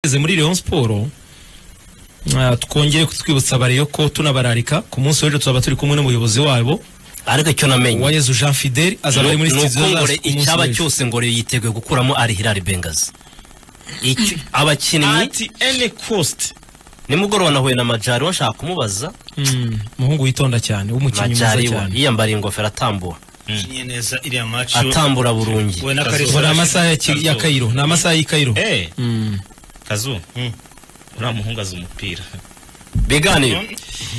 bageze muri Rayon Sport ah, twongere kutwibutsa Rayon ko tunabararika ku munsi w'ejo tuzaba turi kumwe n'umuyobozi wabo ariko icyo namenye Uwayezu Jean Fidel azaba ari muri ni uko studio ngore zacu ku munsi icyaba w'ejo. cyose ngore yiteguye gukuramo ari Hilary Bengazi Icyo- abakinnyi ati ene kositi nimugoroba nahuye na majari washaka kumubaza Mm, umuhungu witonda cyane w'umukinnyi mwiza majari wa cyane yiyambariye ingofero atambura kinye neza iriya maci atambura burungi we na Ubu karizo ni amasaha ya Ki- ya Kairo ni amasaha y'i Kairo Eh, Mm. kazu uriya muhungu azi umupira biganiro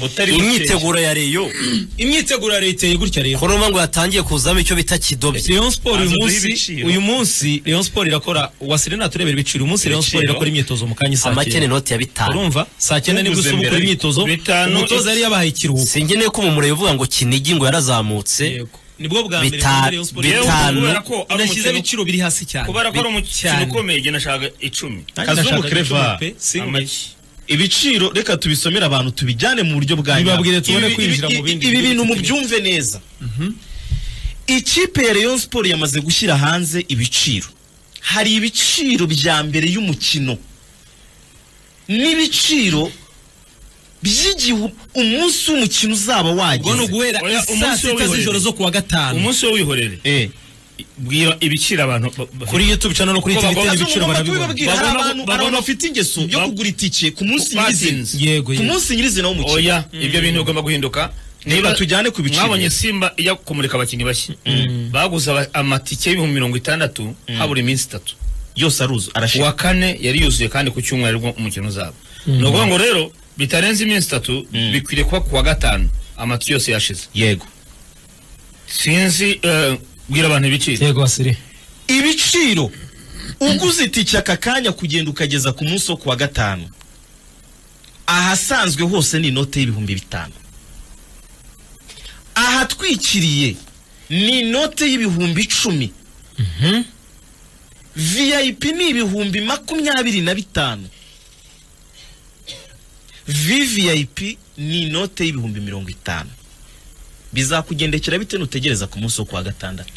utari mukeya. imyiteguro ya reyo imyiteguro ya leta gutya rero kuruma ngo yatangiye kuzamo icyo bita kidobye Rayon Sport uyu Banza duhe munsi ibiciro. uyu munsi Rayon Sport irakora wasire naturebera ibiciro uyu munsi Rayon Sport Ibiciro. irakora imyitozo mu kanya saa amakene cyenda inoti ya bitanu urumva saa cyenda nibwo Uguze usuba ukora mbere. imyitozo Bitanu, umutoza yari yabahaye ikiruhuko singeneye ko umumureba uvuga ngo kinigi ngo yarazamutse Yego. nibwo bwa mbere Bita- muri Rayon Sport bitanu. irakora- Kubera ko ari inashyize umukino- ibiciro biri hasi cyane kubera ko ari umukino Cyane. ukomeye igihe nashaka icumi Nanjye kazungu nashakaga icumi kreva pe, singuye. amaki ibiciro reka tubisomere abantu tubijyane mu buryo bwa Bibabwire tubone Ibi- kwinjira ibi- mu bindi ibi bigiye bintu bitandukanye. mubyumve neza ikipe ya Rayon Sport yamaze gushyira hanze ibiciro hari ibiciro bya mbere y'umukino n'ibiciro by'igihe umunsi w'umukino uzaba ubwo ni wageze uguhera Oya, saa umunsi sita w'ihuriro. z'ijoro zo kuwa gatanu umunsi wo wihorere Eh, bwira ibiciro abantu ba- ba- kuri YouTube channel no kuri Kuko Twitter bagomba- ibiciro Bagomba barabibona kubibabwira. Hari Babona- abantu- hari babona- abantu bafite ingeso yo Bab- kugura itike ku munsi Batinze. nyirizina yego ku yego munsi nyirizina w'umukino oya ibyo bintu bigomba guhinduka Niba tujyane ku biciro. mwabonye simba ijya kumurika abakinnyi bashya baguze aba- amatike y'ibihumbi mirongo itandatu habura iminsi itatu yose aruzu uwa arashaka kane yari yuzuye kandi ku cyumweru aribwo umukino uzaba ni ukuvuga ngo rero bitarenze iminsi itatu bikwiriye kuba ku wa gatanu amatike yose yashize yego sinzi eh, bwira abantu ibiciro yego wasire ibiciro uguze itike aka kanya kugenda ukageza ku munsi wo kuwa gatanu ahasanzwe hose ni inote y'ibihumbi bitanu ahatwikiriye ni inote y'ibihumbi icumi vip ni ibihumbi makumyabiri na bitanu vvip ni inote y'ibihumbi mirongo itanu bizakugendekera bite nutegereza ku munsi wo kuwa gatandatu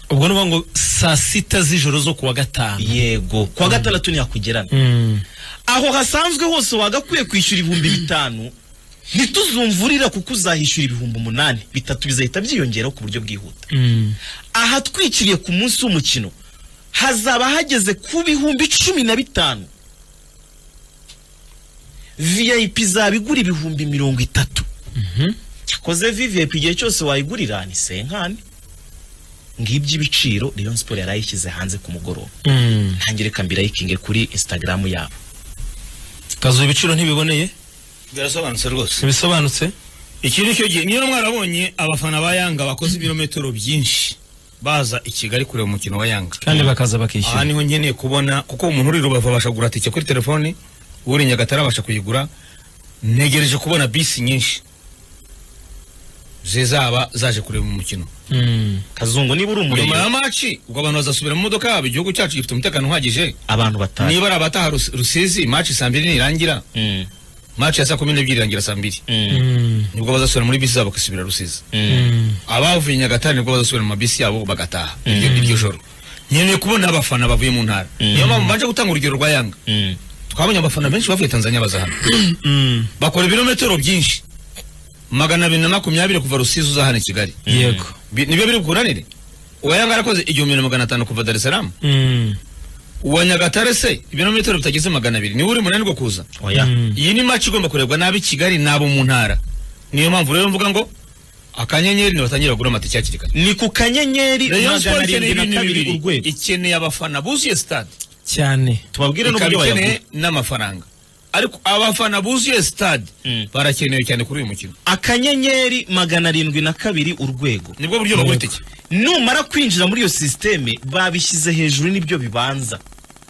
ubwo ni ukuvuga ngo saa sita z'ijoro zo kuwa gatanu yego kuwa gatandatu ntihakugerana Mm. aho hasanzwe hose wagakwiye kwishyura ibihumbi bitanu ntituzumvurira kuko uzahishyura ibihumbi umunani bitatu bizahita byiyongeraho ku buryo bwihuta Mm. ahatwikiriye ku munsi w'umukino hazaba hageze ku bihumbi cumi na bitanu vip izaba igura ibihumbi mirongo itatu cyakoze vvip igihe cyose wayigurira ni senkani ngibyo ibiciro Rayon Sport yari ayishyize hanze ku mugoroba Mm. ntangireka mbirayikinge kuri instagram yabo kazu ibiciro ntibiboneye birasobanutse rwose ntibisobanutse iki ni cyo gihe niyo mwarabonye abafana ba yanga bakoze ibirometero byinshi baza i kigali kureba umukino wa yanga kandi bakaza bakishyura aha niho nkeneye kubona kuko umuntu uri rubavu abasha kugura tike kuri telefoni uri i nyagatare abasha kuyigura ntegereje kubona bisi nyinshi zizaba zaje kureba umukino Mm. kazungu niba uri nyuma umurimo ya maci ubwo abantu bazasubira mu modoka yabo igihugu cyacu gifite umutekano uhagije abantu batanu niba ari abataha Rus- rusizi maci saa mbiri nirangira Mm, maci ya saa kumi n'ebyiri irangira saa mbiri mm, Mm. nibwo bazasubira muri bisi zabo bagasubira rusizi mm. abavuye i nyagatare nibwo bazasubira mu mabisi yabo bagataha iryo iryo joro nkeneye kubona abafana bavuye mu ntara niyo mpamvu mbanje gutanga urugero rwa yanga mm. twabonye abafana benshi bavuye tanzania baza hano bakora ibirometero byinshi magana abiri na makumyabiri kuva rusizi uza hano i kigali yego Bi- nibyo biri bukuranire uwa yanga yarakoze igihumbi na magana atanu kuva dar es salaam Mm. uwa nyagatare se ibirometero bitageze magana abiri niwe uri munanirwa kuza oya Mm. iyi ni maci igomba kurebwa n'ab'i kigali n'abo mu ntara niyo mpamvu rero mvuga ngo akanyenyeri nibatangire bagura amatike hakiri kare ni ku kanyenyeri Rayon Sport magana ikeneye arindwi ibintu na kabiri bibiri urwego ikeneye abafana buzuye stade cyane tubabwire ikaba n'uburyo ikeneye bayagura n'amafaranga ariko abafana buzuye stade Mm. barakenewe cyane kuri uyu mukino akanyenyeri magana arindwi na kabiri urwego nibwo buryo bagura itike numara kwinjira muri iyo sisiteme babishyize hejuru n'ibyo bibanza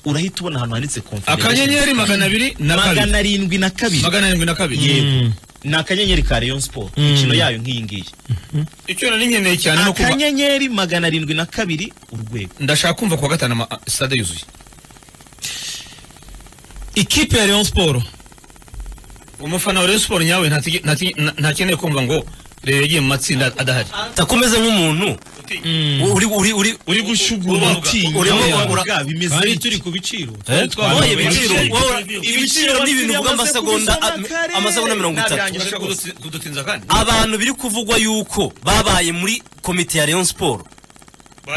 urahita ubona ahantu handitse confederation. akanyenyeri magana abiri na kabiri magana arindwi na kabiri magana arindwi na kabiri Mm. ni akanyenyeri ka Rayon Sport imikino yayo nk'iyi ngiyi icyo nari nkeneye cyane ni ukuba akanyenyeri magana arindwi na kabiri urwego ndashaka kumva kuwa gatanu ama- stade yuzuye ikipe ya Rayon Sport umufana wa Rayon Sport nyawe ntakeneye kumva ngo rero yagiye mu matsinda adahari atakomeze nk'umuntu uri uri uri uri gushugura utinya urimo Ura- ura- bwa bimeze kandi iki? turi ku biciro Eh, Twabonye oye, ibiciro ibiciro. wowe, ibiciro ni ibintu by'amasegonda Amasegonda amasegonda mirongo itatu nabyanjye. Urashaka kuduti- kudutinza kandi abantu biri kuvugwa yuko babaye muri komite ya Rayon Sport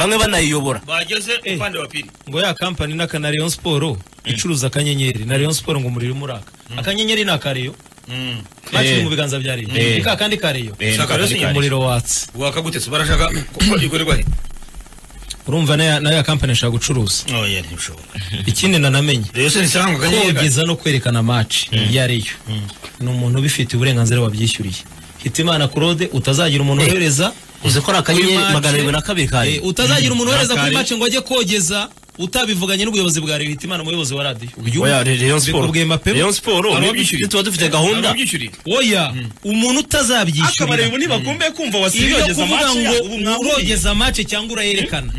bamwe banayiyobora bageze upande wa pili ngo ya kampani n'aka na Rayon Sport icuruza akanyenyeri na Rayon Sport ngo umuriro umuraka akanyenyeri ni akareyo bakiri mu biganza bya Rayon Eh. ni ka kandi kareyo Eh, ni ka kandi kareyo. umuriro watse wakagutse barashaka ko ikorerwa he urumva na na ya kampani ashaka gucuruza oya ntibishoboka ikindi nanamenye yose nisanga kanyega kogeza no kwerekana match iyo ari yo ni umuntu ubifitiye uburenganzira wabyishyuriye hitimana claude utazagira umuntu wohereza uzi ko ari akanyenyeri Kuri match- magana arindwi na kabiri kayo Eh, utazagira umuntu wohereza kuri Nakare. match ngo ajye kogeza utabivuganye n'ubuyobozi bwa Rayon Hitimana umuyobozi wa radio uyu Oya, Re- Rayon Sport mbikubwiye mapema. Rayon Sport Aba nitwe- bishyuriye. tuba dufite gahunda ababyishyuriye oya umuntu akabareba utazabyishyurira ubu ntibagombe kumva ibyo wasibiyogeza kuvuga ngo amacu ubu mwamuriye urogeza match cyangwa urayerekana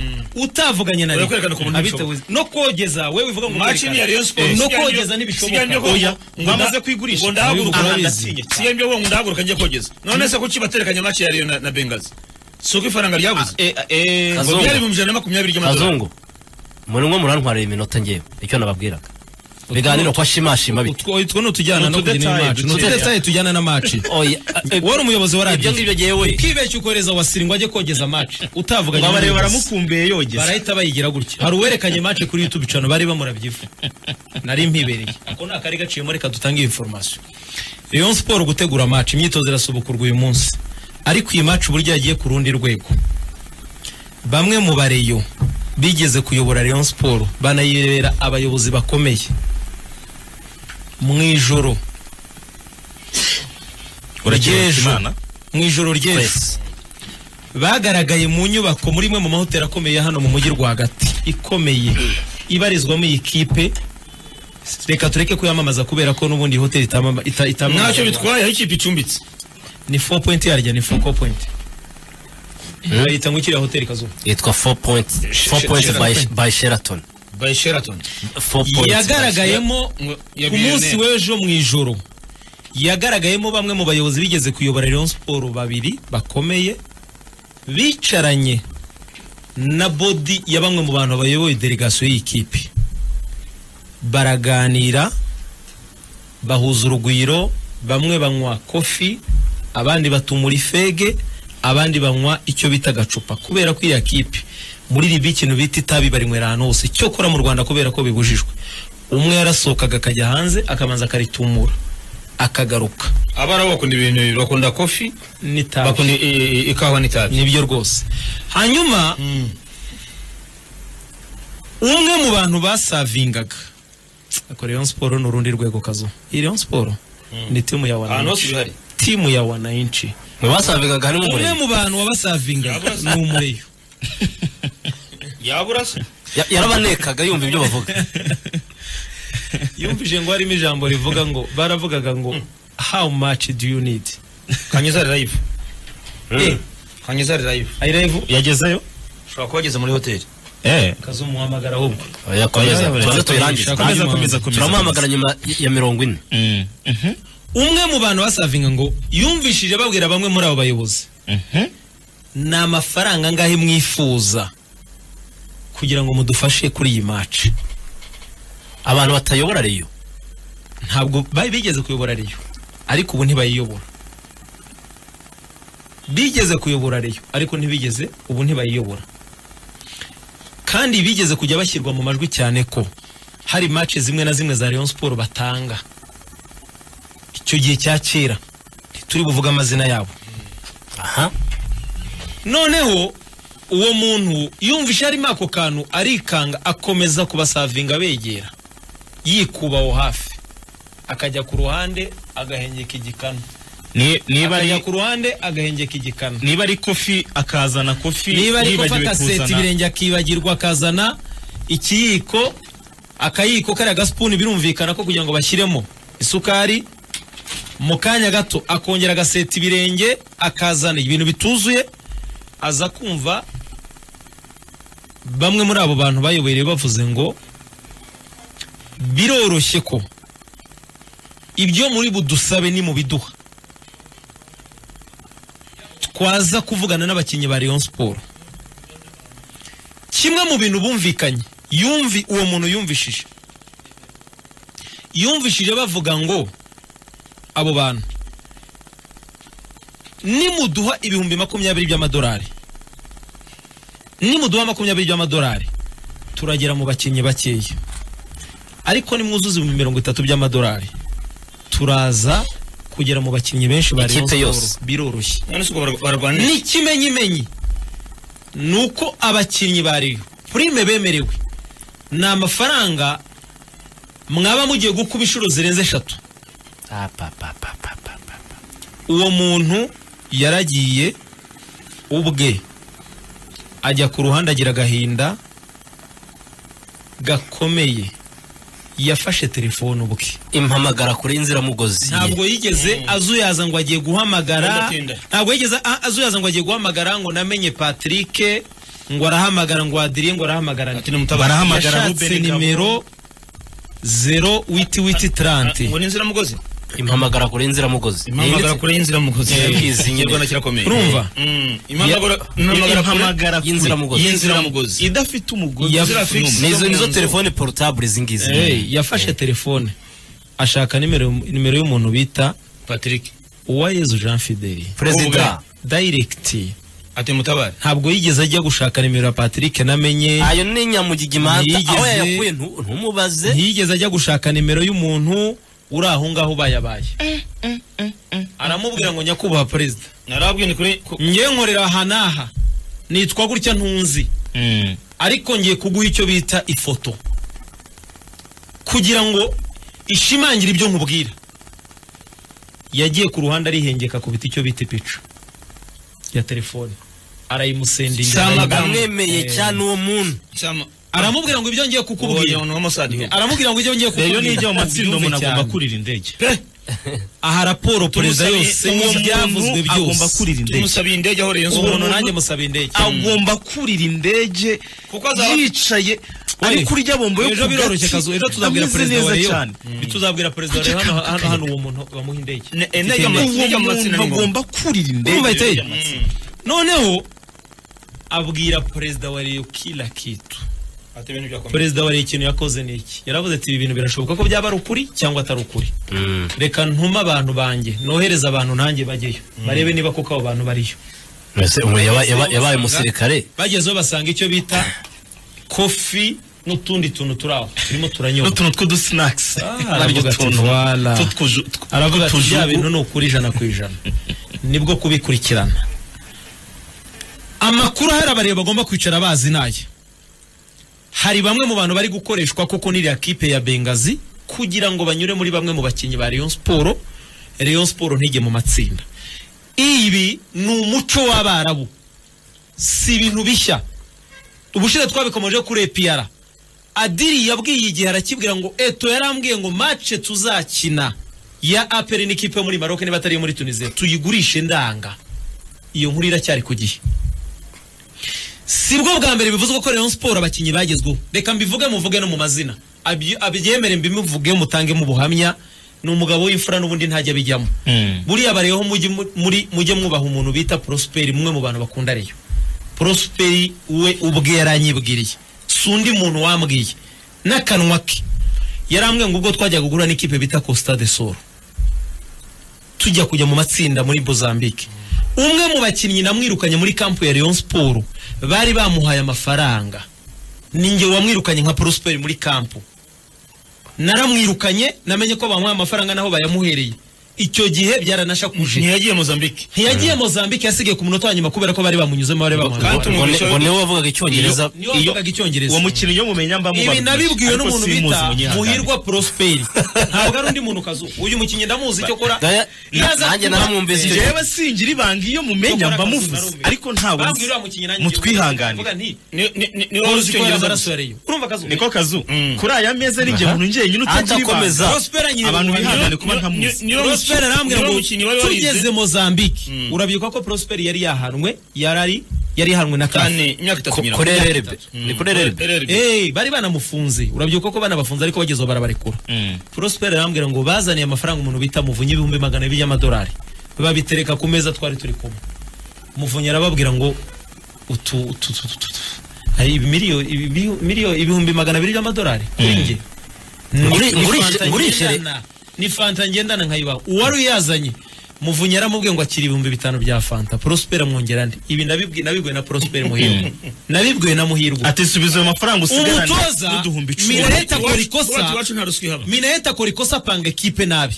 utavuganye na Urakwerekana ku muntu abitewe no kogeza wewe bivuga ngo Match ni iya Rayon Sport. Eh, no Siganjyo- kogeza siganjyo ntibishoboka ko- oya Ngo bamaze nda- kwigurisha. ngo ndahaguruka Abivuga urabizi. ndatinye cyane. siyo mbyo ngo ndahaguruka njye kogeza none se kuki baterekanye match ya Rayon na- na Bengals si uko ifaranga ryabuze Eh, eh, ngo Kazungu. byari ibihumbi ijana na makumyabiri by'amadolari kazungu muri mwe murantwarira iminota ngewe icyo nababwiraga ibiganiro kwa shimashima bite utwo utwo ni utujyana Ni no kugira utudetaye match ni dukeya. utudetaye tujyana na match oya eh, wari umuyobozi wa ibyo radio ngibyo ngewe ukibeshya ukohereza wasiri ngo ajye kogeza match utavuganye ngo abareba n'umuyobozi. baramukumbuye yogeza barahita bayigira gutya hari uwerekanye match kuri youtube cano bari bamurabyivu nari mpibereye ako ni akari gaciyemo reka dutange information Rayon Sport gutegura match imyitozo irasubukurwa uyu munsi ariko iyi match uburyo yagiye ku rundi rwego bamwe mu bareyo bigeze kuyobora Rayon Sport banayibera abayobozi bakomeye mu ijoro ry'ejo mu ijoro ry'ejo wese bagaragaye mu nyubako muri imwe mu mahoteli akomeye ya hano mu mujyi rwagati ikomeye ibarizwamo iyi kipe reka tureke kuyamamaza kubera ko n'ubundi iyi hoteli itamama- ita- itamamaza ntacyo bitwaye aho ikipe icumbitse ni 4 point yarya ni 4 point bayita ngo ikiriya hoteli kazuba yitwa 4 points 4 points by, by Sheraton by Sheraton 4 points yagaragayemo ngo- ku yabiriyoneri. munsi w'ejo mu ijoro yagaragayemo bamwe mu bayobozi bigeze kuyobora Rayon Sport babiri bakomeye bicaranye na bodi ya bamwe mu bantu bayoboye delegasiyo y'ikipe baraganira bahuza urugwiro bamwe banywa kofi abandi batumura ifege abandi banywa icyo bita agacupa kubera ko iya kipe muri ribi ikintu bita itabi barinywera ahantu hose cyokora mu rwanda kubera ko bibujijwe umwe yarasohokaga akajya hanze akabanza akaritumura akagaruka abari abo bakunda ibintu bakunda kofi n'itabi bakunda i- i- ikawa n'itabi nibyo rwose hanyuma umwe mu bantu basavingaga ariko Rayon Sport ni urundi rwego kazo iyi Rayon Sport ni timu ya ahantu wananchi hose bihari timu ya wananchi mwasabigaga harimo umwe umurenge mu bantu wabasavingaga ni umureyo yabura se Ya- yarabanekaga yumva ibyo bavuga yumvije ngo harimo ijambo rivuga ngo baravugaga ngo how much do you need kanyuza live Eh, kanyuza live ayirevu yagezeyo ushobora kuba wageze muri hoteli kazumuhamagara ahubwo oya komeza tubanze tubirangize Komeza, komeza, turamuhamagara nyuma ya mirongo ine umwe mu bantu basavinga ngo yumvishije babwira bamwe muri abo bayobozi ni amafaranga angahe mwifuza kugira ngo mudufashe kuri iyi match abantu batayobora reyo ntabwo bari bigeze kuyobora Rayon ariko ubu ntibayiyobora bigeze kuyobora Rayon ariko ntibigeze ubu ntibayiyobora kandi bigeze kujya bashyirwa mu majwi cyane ko hari match zimwe na zimwe za Rayon Sport batanga icyo gihe cya kera ntituri buvuge amazina yabo aha noneho uwo muntu yumvise harimo ako kantu arikanga akomeza kubasavinga abegera yikuba aho hafi akajya ku ruhande agahengeka igikanu Ni- niba akajya ari ku ruhande agahengeka igikanu niba ari kofi akazana kofi niba ari gufata seta kuzana. ibirenge akibagirwa akazana ikiyiko akayiko kariya gasipuni birumvikana ko kugira ngo bashyiremo isukari mu kanya gato akongera agaseta ibirenge akazana ibintu bituzuye aza kumva bamwe muri abo bantu bayobereye bavuze ngo biroroshye ko ibyo muri budusabe ni mu biduha twaza kuvugana n'abakinnyi ba Rayon Sport kimwe mu bintu bumvikanye yumvi uwo muntu yumvishije yumvishije bavuga ngo abo bantu nimuduha ibihumbi makumyabiri by'amadolari nimuduha makumyabiri by'amadolari turagera mu bakinnyi bakeya ariko nimwuzuza ibihumbi mirongo itatu by'amadolari turaza kugera mu bakinnyi benshi ba Rayon Ikipe Sport, yose. biroroshye none si uko barwa- barwana n'ikimenyimenyi ni uko abakinnyi ba Rayon prime bemerewe ni amafaranga mwaba mugiye gukuba inshuro zirenze eshatu uwo muntu yaragiye ubwe ajya ku ruhande agira agahinda gakomeye yafashe telefone ubwe impamagara kure y'inziramugozi ntabwo yigeze azuyaza ngo agiye guhamagara Adatinda. ntabwo yigeze a- azuyaza ngo agiye guhamagara ngo namenye Patrick ngo arahamagara ngo adiriye ngo arahamagara Ati nimutabare. Barahamagara yashatse Ruben Gabo. nimero zero witi witi ngo trante ni inziramugozi impamagara kure y'inziramugozi impamagara kure y'inziramugozi Eh, Ikizi nyine. Ikinyarwanda kirakomeye urumva Mm, impamagara impamagara impamagara kure. y'inziramugozi y'inziramugozi idafite umugozi Ya- zira fix. Fix. nizo nizo telefone portable izingizi Hey, yafashe telefone ashaka nimero nimero y'umuntu bita patrick uwayezu jean fideli perezida dayirigiti ati mutabare ntabwo yigeze ajya gushaka nimero ya patrick namenye ayo ni nyamugigimanta Ntiyigeze- aho yayakuye ntu- ntumubaze ntiyigeze ajya gushaka nimero y'umuntu uri aho ngaho ubayabaye aramubwira ngo nyakubahwa perezida narabwiye ni kuri ku- ngiye nkorera aha n'aha nitwa gutya ntunzi ariko ngiye kuguha icyo bita ifoto kugira ngo ishimangire ibyo nkubwira yagiye ku ruhande arihengeka ku biti icyo bita ipica ya telefone arayimusendinga Sama- bamwemeye cyane uwo muntu cyama aramubwira ngo ibyo ngiye kubwira kukubwira umuntu w'amasadiho aramubwira ngo ibyo ngiye rero kukubwira ni ibyo mu matsinda umuntu Ubyumve agomba cyane. kurira indege aha raporo perezida Tumusabe- yose uwo n'ibyavuzwe muntu agomba byose kurira indege tumusabiye indege aho Rayon Sport- umuntu nanjye musaba indege agomba kurira indege Kuko azaba- yicaye ari kurya bombo yo ejo biroroshye kazu ejo tuzabwira ameze perezida wa neza Rayon cyane tuzabwira perezida wa Rayon hano hano hano uwo muntu bamuha indege Ne- eh, nega Ufite ama- indege. nega uwo amatsinda ni muntu ngombwa. agomba kurira Urumva indege biteye? noneho abwira perezida wa Rayon kila kitu Ati ibintu byakomeye. perezida wa Rayon ikintu yakoze ni iki yaravuze ati ibi bintu birashoboka ko byaba ari ukuri cyangwa atari ukuri reka ntume abantu banjye nohereza abantu nanjye bajyeyo barebe niba koko abo bantu bariyo Mbese ubu yaba- yaba- yabaye umusirikare bagezeho basanga icyo bita kofi n'utundi tuntu turi aho turimo turanyobwa n'utuntu tw'udusinakisi aravuga ati voila aravuga ati bya bintu ni ukuri ijana ku ijana nibwo kubikurikirana amakuru ahari abareba bagomba kwicara bazi naye hari bamwe mu bantu bari gukoreshwa koko n'iriya kipe ya bengazi kugira ngo banyure muri bamwe mu bakinnyi ba Rayon Sport Rayon Sport ntijye mu matsinda ibi ni umuco w'abarabu si ibintu bishya ubushize twabikomeje kuri EPR Adiri yabwiye igihe arakibwira ngo eto yarambwiye ngo match tuzakina ya APR n'ikipe yo muri Maroc niba atari iyo muri Tunisia tuyigurishe ndanga iyo nkuru iracyari ku gihe sibwo bwa mbere bivuzwe ko Rayon Sport abakinnyi bagezweho reka mbivuge muvuge no mu mazina Abyi- abyemere mbimuvuge mutangemo ubuhamya ni umugabo w'imfura n'ubundi ntajya abijyamo buriya bareho mujye mu- muri mujye mwubaha umuntu bita Prosper mwe mu bantu bakunda Rayon Prosperi we ubwe yaranyibwiriye si undi muntu wambwiye n'akanwa ke yarambwiye ngo ubwo twajyaga guhura n'ikipe bita Costa de Sol tujya kujya mu matsinda muri Mozambique umwe mu bakinnyi namwirukanye muri kampu ya Rayon Sport bari bamuhaye amafaranga ninjye wamwirukanye nka Prosperi muri kampu naramwirukanye namenye ko bamuhaye amafaranga naho bayamuhereye icyo gihe byaranashakuje ntiyagiye mozambique ntiyagiye Mozambique yasigaye ku munota wa nyuma kubera ko bari bamunyuzemo bari bamuhaye Kandi ngo umugisha ni- ngo niwe wavugaga icyongereza niyo wavugaga icyongereza uwo mukinnyi yo mumenya mba mubaruta. ibi nabibwiwe Ariko n'umuntu simuzi bita munyihangane. muhirwa prosperi ntabwo ari undi muntu kazu uyu mukinnyi ndamuzi icyo akora Gaya- nanjye naramwumvise icyo jewe singira ibanga iyo mumenya mba muvuze ariko ntabwo nzi. mutwihanganire ni- ni- ni- niwe wavuze icyongereza mutwihanganire niko kazu Mm. kuri aya meza ninjye muntu njyenyine utagira Adakomeza. ibanga abantu bihangane kuba Niwe- ntamuzi niwe muki- prosperi arambwira niwe ngo mukinnyi wari warize. tugeze mozambique urabyibuka ko prosperi yari yahanwe yarari yari yahanwe na Kane, kane imyaka itatu Ko- nyiraho. kuri RRB ni kuri RRB RRB. Eh, bari banamufunze urabyibuka ko banabafunze ariko bagezeho barabarekura Prosper arambwira ngo bazaniye amafaranga umuntu bita muvunyi ibihumbi magana abiri y'amadolari babitereka ku meza twari turi kumwe muvunyi arababwira ngo utu utu utu utu- utu hari miliyoni ibi- miliyoni ibihumbi magana abiri by'amadolari kuri njye Nguri- Ni nguri- fanta nguri- ngendana. ni fanta ngendana nkayibaha uwari uyazanye muvunyi yaramubwiye ngo akira ibihumbi bitanu bya fanta prospera mwongera nde ibi nabibwi- nabibwiwe na prospera muhirwe nabibwiwe na muhirwe ati subiza ayo mafaranga usigaranye umutoza n'uduhumbi icumi minaheta akora Iwacu- ikosa iwacu nta ruswa ihaba minaheta akora ikosa apanga ekipe nabi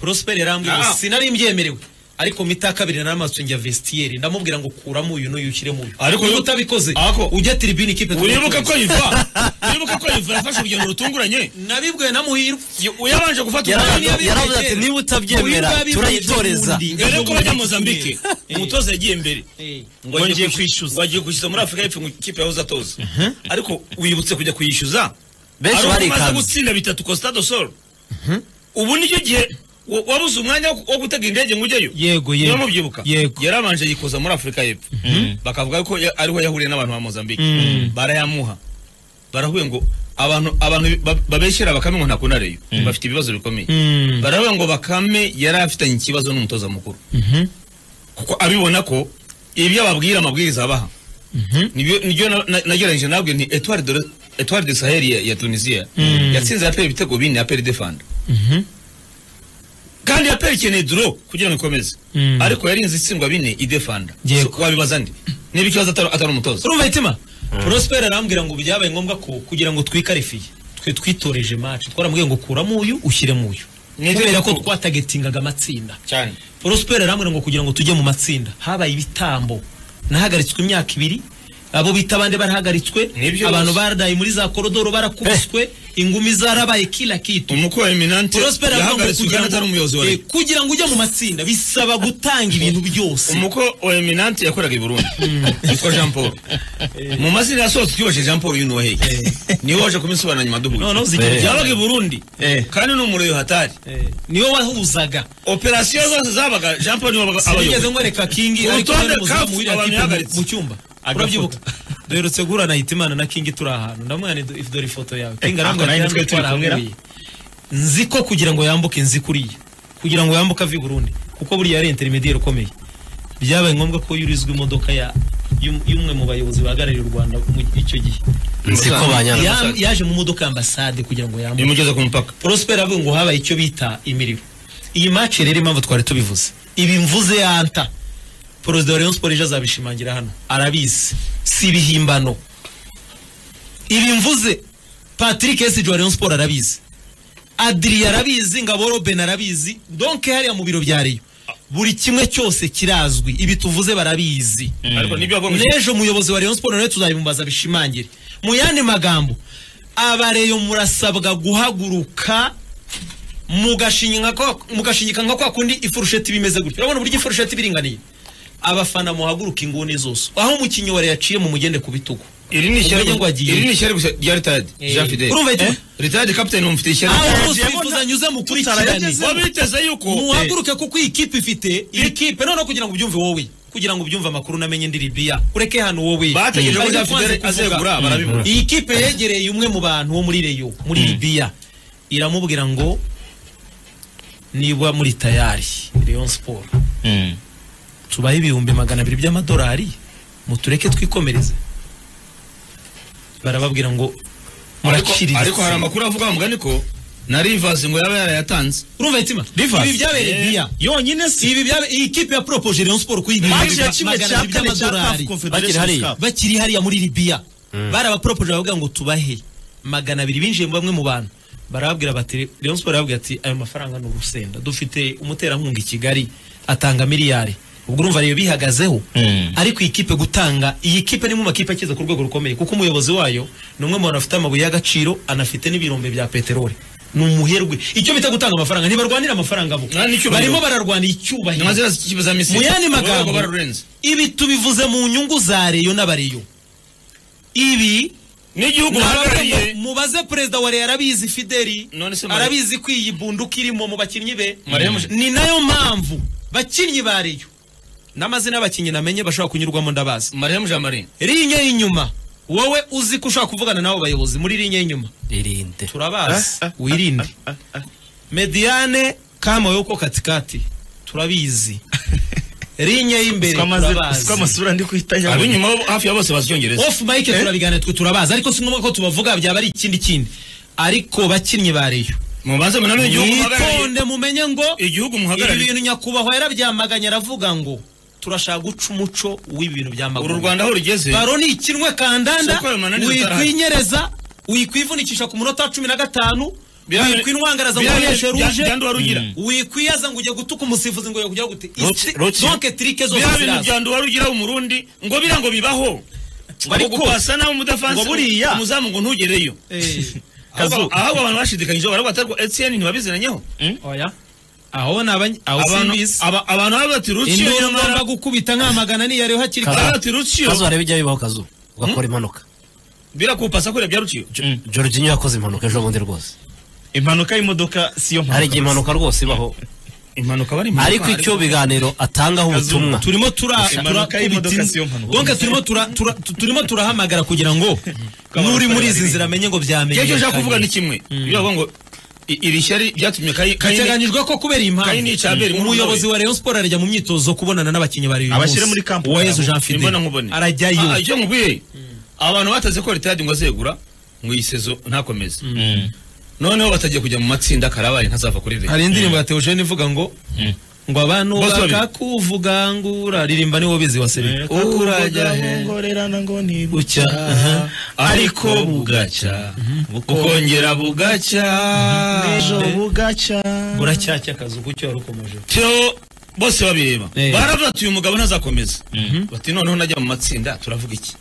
prosper yarambwiye ngo Ah. sinari mbyemerewe ariko mita kabiri naramatse njya vestiaire ndamubwira ngo kuramo uyu n'uyu ushyiremo uyu Ariko Niba yo- utabikoze Ako- ujya tiribine ikipe uribuka ko yiva uribuka ko yiva yafashe urugendo rutunguranye nabibwiwe na muhirwe yabanje gufata umwanya yabimeje. yaravuze ati niba utabyemera Muhirwe yabimeje turayitoreza ubundi. mbere yuko bajya Mozambique umutoza yagiye mbere ngo ngo ngiye agiye kwishyuza. kwishyuza wagiye kwishyuza muri afurika y'epfo ngo ikipe yahoze atoza ariko wibutse kujya kuyishyuza Benshi ari umaze barikanze. gutsinda bitatu costa do sol ubu nicyo gihe wa- wabuze umwanya wo- wo gutega indege ngo ujyeyo Yego, yego. niba mubyibuka Yego. yarabanje yikoza muri afurika y'epfo bakavuga ko ya- ariho yahuriye n'abantu ba mozambique barayamuha barahuye ngo abantu abantu ba- babeshyera bakame ngo ntakunda reyo bafite ibibazo bikomeye Mm. baravuga ngo bakame yari afitanye ikibazo n'umutoza mukuru kuko abibona ko ibyo ababwira amabwiriza abaha nibyo nibyo na- na- nagereranyije nabwe ni Etoile de Etoile de Sahel ya, ya Tunisia yatsinze APR ibitego bine APR defanda kandi APR ikeneye draw kugira ngo ikomeze Mm. ariko yarinze itsindwa bine idefanda Yego. So, wabibaza ndi niba ikibazo atari atari umutoza urumva itima prosper arambwira ngo byabaye ngombwa ko kugira ngo twikarifiye twe twitoreje match twaramubwiye ngo kuramo uyu ushyiremo uyu Ni kubera ko itegeko. twatagetingaga amatsinda cyane Prosper aramubwira ngo kugira ngo tujye mu matsinda habaye ibitambo nahagaritswe imyaka ibiri abo bita abandi barahagaritswe Nibyo abantu bose. baradaye muri za korodoro barakubiswe ingumi zarabaye kila kitu umukozi eminante Prosper aramubwira ngo yahagaritswe kugira kandi atari umuyobozi ngo wa eh, leta kugira ngo ujye mu matsinda bisaba gutanga ibintu byose umuko wa eminante yakoraga i burundi yitwa jean paul mu mazina yasohotse twibashije jean paul yunuwa hehe niwe waje kubisobanura nyuma Noneho duhuye zigira- yabaga i burundi kandi ni umureyo hatari Eh, niwe wahuzaga operasiyo zose zabaga jean paul niwe wabaga sinigeze abayoboye nkwereka kingi Ku ariko rutonde nari muzamu kafu, w'iriya abantu kipe mu- yahagaritse. mu cyumba Agafoto. urabyibuka duherutse guhura na hitimana na kingi turi ahantu ndamwana dore ifoto yawe kingi arambwira ati ako nari hano nitwe turi kumwe twarahavuye nzi ko kugira ngo yambuke nzi kuriya kugira ngo yambuke ave i burundi kuko buriya ari interinediyeri ukomeye byabaye ngombwa ko yurizwa imodoka ya y'um- y'umwe mu bayobozi bahagarariye u rwanda mu icyo gihe nziko banyana Ya- yaje mu modoka y'ambasade kugira ngo yambuke bimugeze ku mupaka Prosper avuga ngo habaye icyo bita imiriro. Iyi match rero impamvu twari tubivuze. Ibi mvuze yanta. Perezida wa Rayon Sports ejo azabishimangira hano. Arabizi. Si ibihimbano. Ibi mvuze Patrick Esige wa Rayon Sports arabizi. Adrien arabizi, Ngaboro Ben arabizi. Donc hariya mu biro bya Rayon. Buri kimwe cyose kirazwi. Ibi tuvuze barabizi. ariko nibyo agomba N'ejo umuyobozi wa Rayon Sports nawe tuzabimubaza bishimangire. Mu yandi magambo, abareyo murasabwa guhaguruka mugashinyika kwa- mugashinyika nka kwa kundi ifurusheti bimeze gutyo urabona uburyo ifurusheti biringaniye abafana muhaguruka inguni zose aho umukinnyi wa Rayon yaciye mu mugende ku bitugu iri ni ishyari Umenye ngo agiye. iri ni ishyari gusa rya ritadi jean fidel Urumva iti- ritadi kapitani mufite ishyari aho bose bifuza nyuze mukurikirane wabiteze yuko muhaguruke kuko iyi kipe ifite iyi kipe noneho kugira ngo ubyumve wowe kugira ngo ubyumve amakuru namenye ndi Libya ureke hano wowe bategereje ko Bari jean kubanza fidel kuvuga. azegura barabibura iyi kipe yegereye umwe mu bantu wo muri reyo muri libiya iramubwira ngo niba muri tayari leon siporo tubahe ibihumbi magana abiri by'amadolari mutureke twikomereze barababwira ngo Ariko- murakiriritse ariko hari amakuru avuga mu mugani ko na rivasi ngo yaba yarayatanze urumva itima Rivers? ibi byabereye Eh. libiya yonyine si ibi byabereye iyi kipe ya poropoje leon siporo kuyigira Match ya kimwe cya kane cya CAF Bakiri Confederations hariya. Cup bakiri hariya muri libiya barabaporopoje baravuga ngo tubahe magana abiri binjiye mu bamwe mu bantu barababwira bati Rayon Sports arababwira ati ayo mafaranga ni urusenda dufite umuterankunga i Kigali atanga miliyari ubwo urumva rero bihagazeho ariko iyi kipe gutanga iyi kipe ni mu makipe akiza ku rwego rukomeye kuko umuyobozi wayo ni umwe mu bantu afite amabuye y'agaciro anafite n'ibirombe bya peteroli ni umuherwe icyo bita gutanga amafaranga ntibarwanira amafaranga bo Ah, ni icyubahiro. barimo bararwanira icyubahiro nyamazina za misiri mu yandi magambo Baba bararenze ibi tubivuze mu nyungu za reyo n'abareyo ibi n'igihugu nabavuga ngo bahagarariye mubaze perezida wa reyo arabizi fideli None se Mare- arabizi ko iyi bunduka irimo mu bakinnyi be Mare- Muje- ni nayo mpamvu bakinnyi ba reyo n'amazina y'abakinnyi namenye bashobora kunyurwamo ndabazi mariya jean marie rinye y'inyuma wowe uzi ko ushobora kuvugana n'abo bayobozi muri rinye y'inyuma irinde turabazi wirinde mediane kama yo ko katikati turabizi linye y'imbere siko amaze- siko turabazi amasura ndi kuhita yabona. abinyuma bo- hafi ya bose bazi icyongereza off mic turabiganira twe turabazi ariko si ngombwa ko tubavuga byaba ari ikindi kindi ariko bakinnyi ba reyo mubanze munane igihugu muhagarariye mwitonde mumenye ngo igihugu ibi muhagarariye bintu nyakubahwa yarabyamaganye aravuga ngo turashaka guca umuco w'ibi bintu uru byamaganye rwanda aho rugeze baro ni ikinwe kandanda Soko ya mananiza utarahari. wikwinyereza wikwivunikisha ku munota wa cumi na gatanu Bya- wikwinwangaraza ngo bya- ukoreshe bya- ruje byanduba rugira. wikwiyaza ngo ujye gutuka umusifuzi ngo ujye gute Roki- Roki. donke tirike zose bya bintu ziraza bya nduwa rugira umurundi ngo bira ngo bibaho ngo gupasa nawe umudafansi ngo buriya- umuzamu ngo ntugereyo Eh, Kazu. ahubwo ahubwo abantu bashidikanyije baravuga ati ariko etn ntibabiziranyeho oya aho ni abany- aho Abantu- simbizi aba- abantu baba bati ruciyo induru ngomba nyamara gukubita nkamagana niyo ariho hakiri baba kare bati ruciyo kazu wareba ibyayo bibaho kazu ugakora impanuka birakupasa kubera bya ruciyo Jorginho yakoze impanuka ejo bundi rwose impanuka y'imodoka siyo hari mpanuka igihe impanuka rwose ibaho impanuka bari ariko icyo biganiro atangaho ubutumwa turimo tura Impanuka y'imodoka si yo mpanuka. donke turimo tura- tura- tu- turimo turahamagara kugira ngo n'uri muri izi nzira amenye ngo byamenye icyo ushaka kuvuga ni kimwe biravuga ngo i- iri shyari ryatumye kayi kayi biteganyijwe ko kubera iyi Kayini impamvu Icaberi, muri umuyobozi Norway. wa Rayon Sport arajya mu myitozo kubonana n'abakinnyi ba Rayon Abashyira Sport. muri camp Uwayezu yabo. Jean Fidel imbona nkubone Ah, arajyayo icyo nkubwiye abantu bataze ko ritadi ngo azegura ngo iyi sezo ntakomeze noneho batagiye kujya mu matsinda karabaye ntazava kuri leta hari indirimbo ya Theogene ivuga ngo ngo abantu Bose babiri. bakakuvugangura ririmba niwo bizi wa Sebi urajya he ngorerana ngo ni bucya aha. ariko bugacya bukongera bugacya ejo bugacya buracyacya akazu kucyo wari ukomeje cyo bose babireba Eh. baravuga ati uyu mugabo ntazakomeza bati noneho najya mu matsinda turavuga iki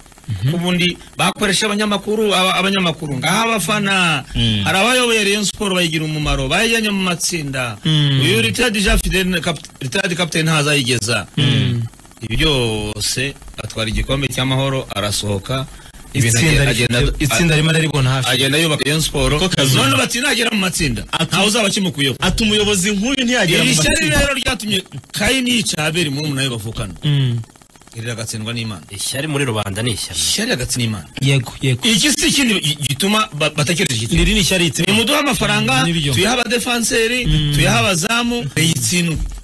ubundi bakoresha abanyamakuru aba- abanyamakuru ngaho abafana hari abayoboye Rayon Sport bayigira umumaro bayijyanye mu matsinda uyu Ritadi Jean Fidel kap- Ritadi captain ntazayigeza ibi byose atwara igikombe cy'amahoro arasohoka ibintu itsinda agenda- rifite- itsinda rimwe naribona hafi agenda yubaka Rayon Sport none bati nagera mu matsinda ntawe uzaba akimukuyeho ati umuyobozi nk'uyu ntiyagera mu iri shyari matsinda rero ryatumye kayini yica abeli muri nawe bavukana Mm. iri agatsindwa n'imana ishyari muri rubanda ni ishyano ishyari agatsi n'imana yego yego iki si ikindi gi- gituma ba- batekereje iki iri ni ishyari itsindwa nimuduhe amafaranga Ni byo. tuyahe abadefanseri tuyahe abazamu reyitsindwe